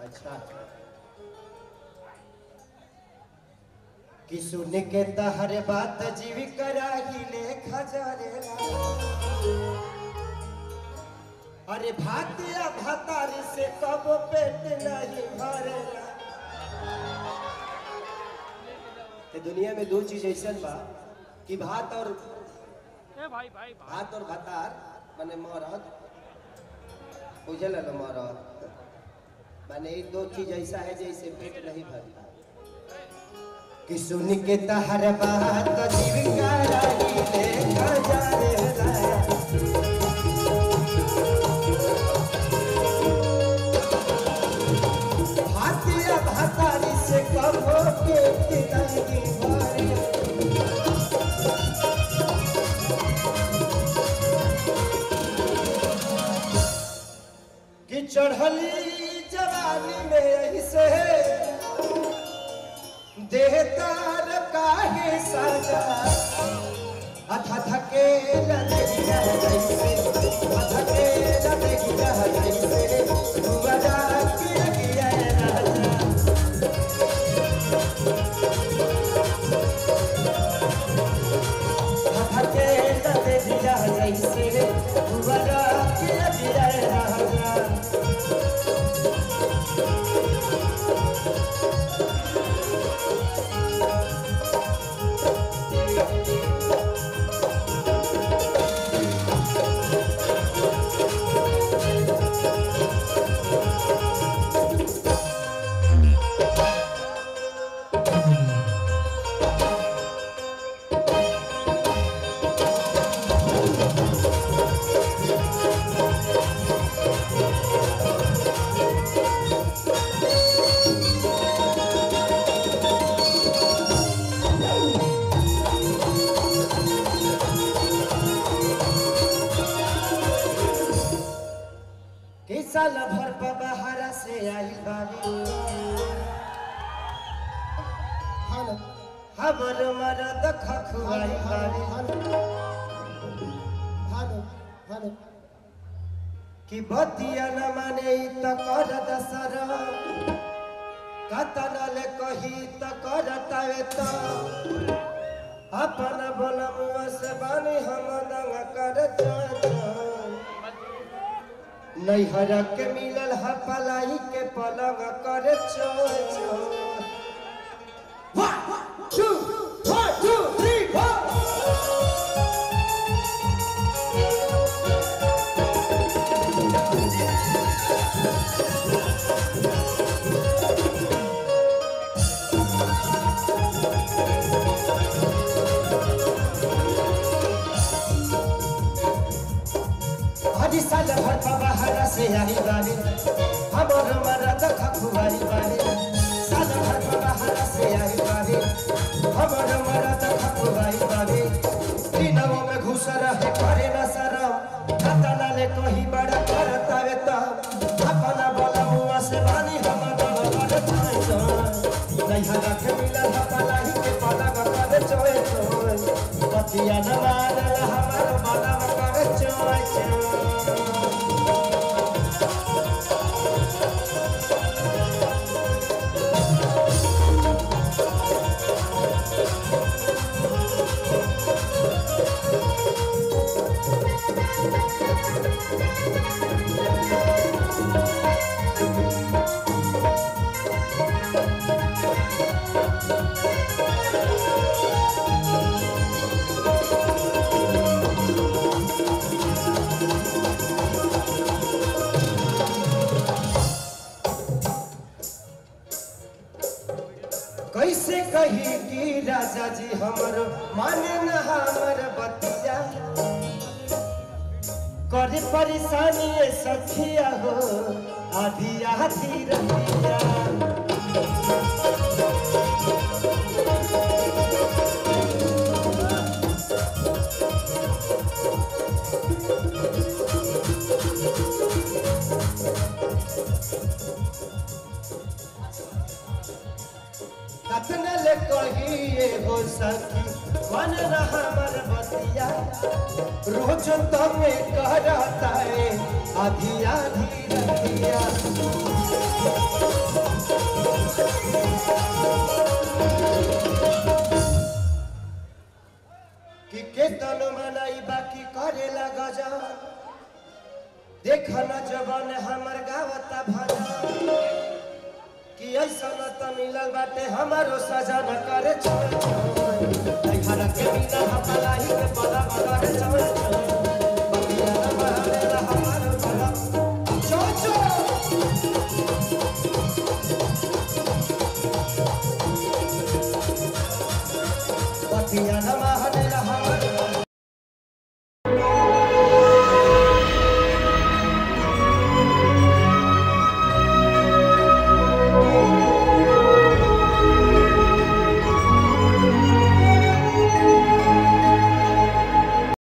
अच्छा कि सुन के तहर बात जीव कराही ले खजरेला अरे भातिया भातारी से कब पेट नहीं भरेला ते दुनिया में दो चीज ऐसा बा कि भात और ए भाई भाई भाई भात और भातार माने मरद बुझल न मरद माने ये दो चीज ऐसा है जैसे पेट नहीं भरता कि सुन के तहर बात जीव कराही ले खजरेला भातिया भातारी से कब पेट नहीं भरेला कि चढ़ली जवानी में ऐसे देहतार काहे साजा अथा थके लगिया जैसे अथके लगिया जैसे दुआरा की लगिया राजा अथके लगिया जैसे दुआरा की लगिया राजा कि साल भर पर बहारा से आई बारी हमर मरद खखुआई बारी कि बतिया न माने ई त कर दसर कतन ले कही त करतावे त अपन बलमुआ से बानी हम दंग कर नैहर के मिलल ह पलाई के पलंग कर चो One, two, one, two, three, four. हरी साल भर बाहर से आई बारी हमर मरद खखुआई बारी साल भर बाहर से आई बारी हमर मरद खखुआई बारी दिनों में घुस रहे करे न शरम खतना ले कही बड़ा करतावे त अपना बलमुआ से बानी हम दल कर चाहे नहीं हरा के मिलल हपलाई के पलंग कर चोए चोए पतिया न मानल हमार मनम कर चोए चोए कैसे कही कि राजा जी हमर माने न हमर बतिया करे परेशानी ये सखिया हो आधी आधी रतिया कतन ले कहिए हो सखी मन रहा मर बतिया रोज तमे करता है आधी आधी रतिया देखना जवान हमर गावता भजन कि ऐसा न त मिलल बाटे हमारो सजन करे छोड़ घर के बिना हमारा ही के पला करे छोड़ बतिया न बहरेला हमारो पला चो चो बतिया न